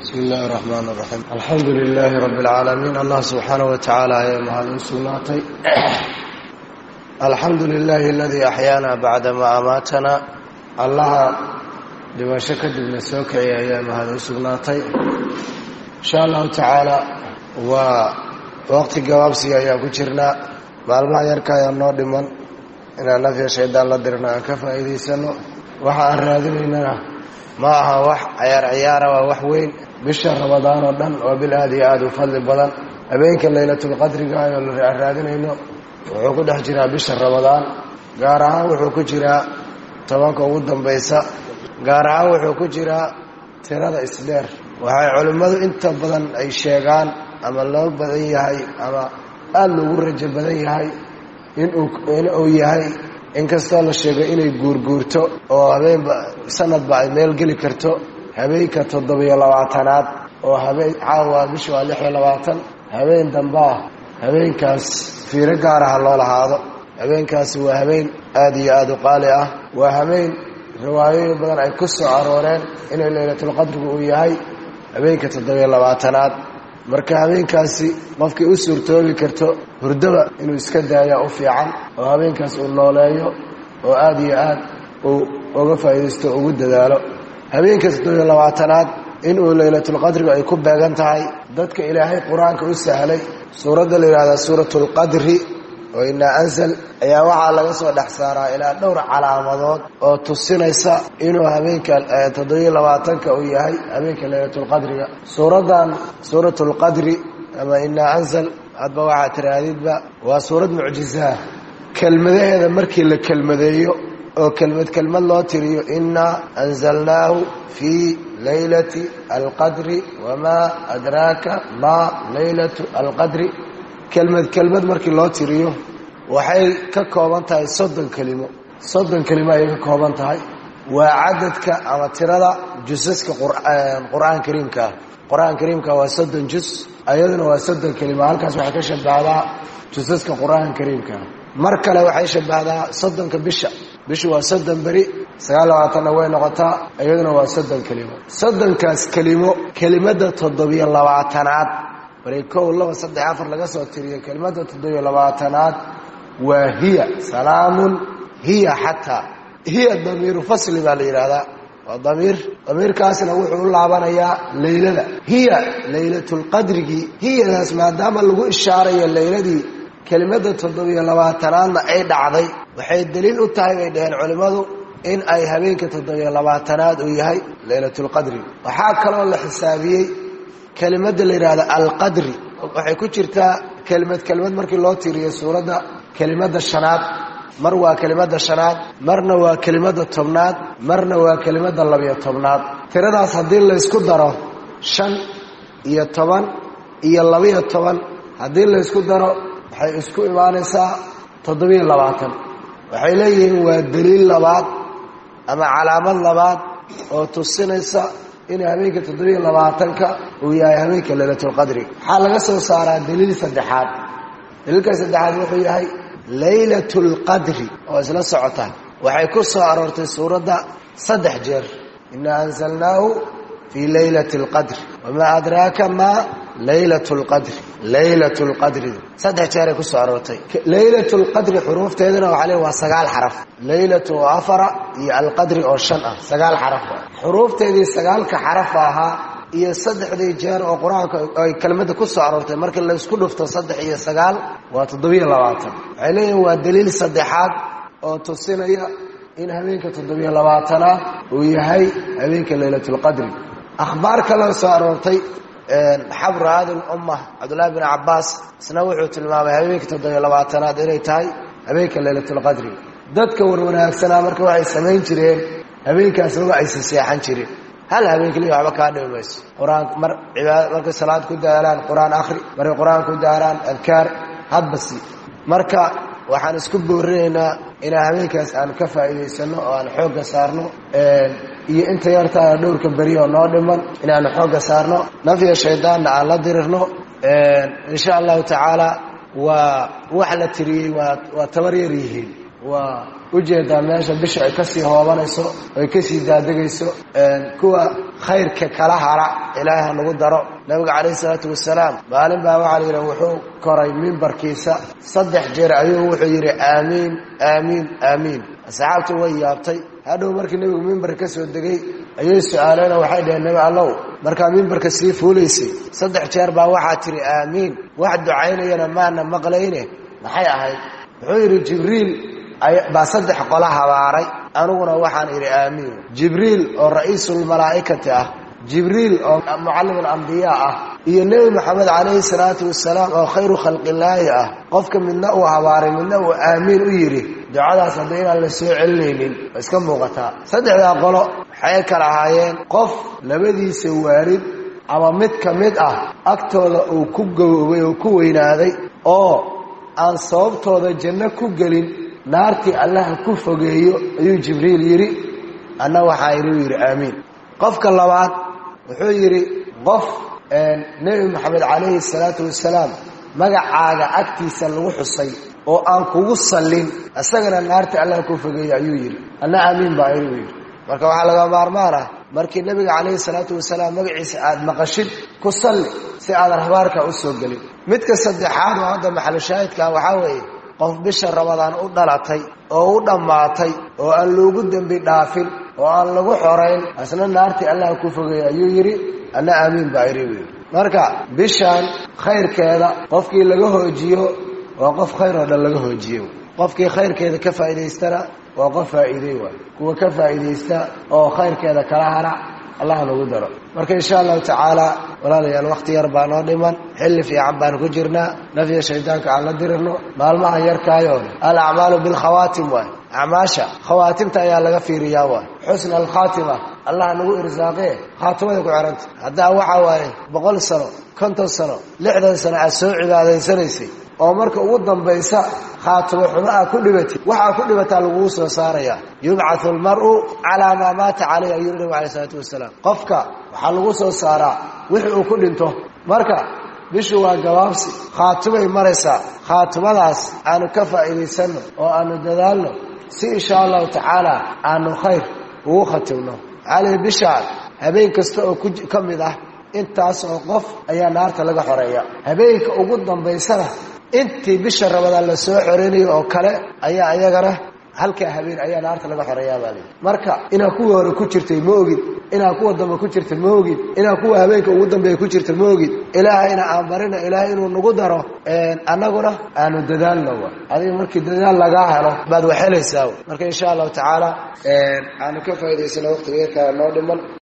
bismi illaahi raxmaan raxiim alxamdu lilaahi rabbi اlcaalamiin allah subxaanaه wa tacaala ayaa mahad u sugnaatay alxamdu lilaahi aladii axyaana bacdama amaatana allaha dhimasho kadibna soo kiciyay ayaa mahad u sugnaatay insha allahu tacaala waa waqti gabaabsiga ayaan ku jirnaa maalmaha yarka ayaa noo dhiman inaan nafya shaydaan la dirna aan ka faa'iidaysano waxa aan raadinaynana ma aha wax ciyaar ciyaara waa wax weyn bisha ramadaan oo dhan waa bil aada iyo aada u fadli badan habeenka laylatulqadriga ayoo la raadinayno wuxuu ku dhex jiraa bisha ramadaan gaar ahaan wuxuu ku jiraa tobanka ugu dambaysa gaar ahaan wuxuu ku jiraa tirada isdheer waxay culimmadu inta badan ay sheegaan ama loo badan yahay ama aada loogu rajo badan yahay inuu inuu yahay inkastoo la sheegay inay guurguurto oo habeenba sanadba ay meel geli karto habeenka toddobiyo labaatanaad oo habeen caawa bisha waa lix iyo labaatan habeen dambaa habeenkaas fiiro gaaraha loo lahaado habeenkaasi waa habeen aada iyo aada u qaali ah waa habeen riwaayooyin badan ay ku soo arooreen inay laylatulqadrigu uu yahay habeenka toddobiyo labaatanaad marka habeenkaasi qofkii u suurtoobi karto hurdaba inuu iska daaya u fiican oo habeenkaas uu nooleeyo oo aada iyo aad uu uga faa'iidaysto ugu dadaalo habeenka toddobiyo labaatanaad inuu laylatulqadrigu ay ku beegan tahay dadka ilaahay qur-aanka u sahlay suuradda la yidhahdaa suuratulqadri oo inaa ansal ayaa waxaa laga soo dhex saaraa ilaa dhowr calaamadood oo tusinaysa inuu habeenka toddobiyo labaatanka uu yahay habeenka laylatulqadriga suuraddan suuratulqadri ama inaa ansal hadba waxaa tiraadidba waa suurad mucjizaa kelmadaheeda markii la kelmadeeyo oo kelmad kelmad loo tiriyo inaa anzalnaahu fii laylati alqadri wamaa adraaka maa laylatu alqadri kelmad kelmad markii loo tiriyo waxay ka kooban tahay soddon kelimo soddon kelimo ayay ka kooban tahay waa cadadka ama tirada jusaska qur-aan kariimkaa qur-aan kariimka waa soddon jus ayaduna waa soddon kelimo halkaas waxay ka shabahdaa jusaska qur-aan kariimka mar kale waxay shabahdaa soddonka bisha bishu waa soddon beri sagaal labaatanna way noqotaa iyaduna waa soddon kelimo soddonkaas kelimo kelimada toddobiyo labaatanaad bari kow laba saddex afar laga soo tiriyo kelimada toddobiyo labaatanaad waa hiya salaamun hiya xataa hiya damiiru fasli baa la yidhaahdaa waa damiir damiirkaasna wuxuu u laabanayaa leylada hiya laylatulqadrigii hiyadaas maadaama lagu ishaarayo leyladii kelimada toddobiyo labaatanaadna ay dhacday waxay daliil u tahay bay dhaheen culimmadu in ay habeenka toddobiyo labaatanaad uu yahay laylatulqadri waxaa kaloo la xisaabiyey kelimada la yidhahda alqadri waxay ku jirtaa kelimad kelimad markii loo tiriyo suuradda kelimada shanaad mar waa kelimada shanaad marna waa kelimada tobnaad marna waa kelimada labiyo tobnaad tiradaas haddii laysku daro shan iyo toban iyo labiyo toban haddii laysku daro waxay isku imaanaysaa toddobiyo labaatan waxay leeyihiin waa daliil labaad ama calaamad labaad oo tusinaysa in habeenka toddobiyo labaatanka uu yahay habeenka laylatulqadri waxaa laga soo saaraa daliil saddexaad daliilka saddexaad wuxuu yahay laylatulqadri oo isla socota waxay ku soo aroortay suuradda saddex jeer inaa anzalnaahu fii laylati alqadri wamaa adraaka maa laylat lqadri laylat lqadri saddex jeeray kusoo aroortay laylat lqadri xuruufteeduna waxaa le waa sagaal xaraf laylatu oo afara iyo alqadri oo shan ah sagaal xaraf xuruufteedii sagaalka xarafa ahaa iyo saddexdii jeer oo qur-aanka ay kelmadda ku soo aroortay markii laysku dhufto saddex iyo sagaal waa toddobiyo labaatan waxay leeyihin waa daliil saddexaad oo tusinaya in habeenka toddobiyo labaatanaad uu yahay habeenka laylatulqadri akhbaar kaloo soo aroortay xabru aadi lumma cabdullaahi bin cabaas isna wuxuu tilmaamay habeenka toddobiyo labaatanaad inay tahay habeenka laylatulqadri dadka warwanaagsanaa marka waxay samayn jireen habeenkaas maba aysan seexan jirin hal habeen keliya waxba kaa dhimi mayso qur-aan mar cibaada markay salaad ku daalaan qur-aan akhri markay qur-aan ku daaraan adkaar hadbasi marka waxaan isku boorinaynaa inaan habeenkaas aan ka faa'iidaysano oo aan xoogga saarno iyo inta yartaana dhowrka beri oo noo dhiman inaanu xoogga saarno nafya shaydaanna aan la dirirno insha allahu tacaala waa wax la tiriyey waa waa tabar yar yihiin waa ujeedaa meesha bisha ay kasii hoobanayso ay kasii daadegayso kuwa khayrka kala hara ilaahay ha nagu daro nabiga calayhi salaatu wasalaam maalin baa waxaa la yidhi wuxuu koray mimbarkiisa saddex jeer ayuu wuxuu yidhi aamiin aamiin aamiin asxaabtu way yaabtay hadhow markii nebigu mimbarka ka soo degay ayay su-aaleenoo waxay dhaheen nebi allow markaa mimbarka sii fuulaysay saddex jeer baa waxaa tidhi aamiin wax ducaynayana maana maqlayne maxay ahayd wuxuu yidhi jibriil baa saddex qola habaaray aniguna waxaan idhi aamiin jibriil oo ra'iisulmalaa'ikati ah jibriil oo mucallim alambiyaa ah iyo nebi moxamed calayhi salaatu wasalaam oo khayru khalqillaahi ah qofka midna uu habaaray midna uu aamiin u yidhi ducadaas hadda inaan la soo celinaynin waa iska muuqataa saddexdaa qolo waxay kala ahaayeen qof labadiisa waalid ama mid ka mid ah agtooda uu ku gaboobay oo ku weynaaday oo aan sababtooda janno ku gelin naartii allaha ku fogeeyo ayuu jibriil yidhi anna waxaa idhi u yidhi aamiin qofka labaad wuxuu yidhi qof nebi moxamed calayhi salaatu wasalaam magacaaga agtiisa lagu xusay oo aan kugu sallin isagana naartii allaha ku fogeeyo ayuu yidhi anna aamiin baa idhi u yidhi marka waxaa laga maarmaan ah markii nebiga calayhi salaatu wasalaam magaciisa aada maqashid ku salli si aadan habaarka u soo gelin midka saddexaad oo hadda maxalushaahidkaa waxaa weeye qof bisha rabadaan u dhalatay oo u dhammaatay oo aan loogu dembi dhaafin oo aan lagu xorayn asna naartii allaha ku fogeeya ayuu yidhi anna aamiin baa idhi buu yidhi marka bishaan khayrkeeda qofkii laga hoojiyo waa qof khayr oo dhan laga hoojiyo qofkii khayrkeeda ka faa'idaystana waa qof faa'iidey waay kuwa ka faa'iidaysta oo khayrkeeda kala hara allah nagu daro marka insha allahu tacaala walaalayaal wakhti yar baa noo dhiman xilli fiican baan ku jirnaa nafya shaydaanka aan la dirirno maalmaha yarkaayo al acmaalu bilkhawaatim waay acmaasha khawaatimta ayaa laga fiiriyaa waay xusna alkhaatima allah nagu irsaaqee khaatimada ku xihanta haddaa waxaa waaye boqol sano konton sano lixdan sano aad soo cibaadaysanaysay oo marka ugu dambaysa khaatimo xumo aa ku dhibatid waxaa ku dhibataa lagugu soo saaraya yubcathu almar'u calaa maa maata caleyh ayuu nabigu alay isalaatu wasalaam qofka waxaa lagu soo saaraa wixii uu ku dhinto marka bishu waa gabaabsi khaatimay maraysaa khaatimadaas aanu ka faa'iidaysanno oo aanu dadaalno si insha allahu tacaala aanu khayr ugu khatimno maxaa lihi bishaan habeen kasta oo ka mid ah intaas oo qof ayaa naarta laga xoreeya habeenka ugu dambaysana intii bisha rabadaan la soo xoreynayo oo kale ayaa iyagana halkaa habeen ayaa naarta laga xoreeyaa baa lii marka inaa kuwa hore ku jirtay ma ogid inaa kuwa dambe ku jirta ma ogid inaa kuwa habeenka ugu dambeeya ku jirta ma ogid ilaahayna aan barina ilaahay inuu nagu daro annaguna aanu dadaalno wa adiga markii dadaal lagaa helo baad waxhelaysaa marka insha allahu tacaala aanu ka faa'idaysano waqtiga yarkaa noo dhiman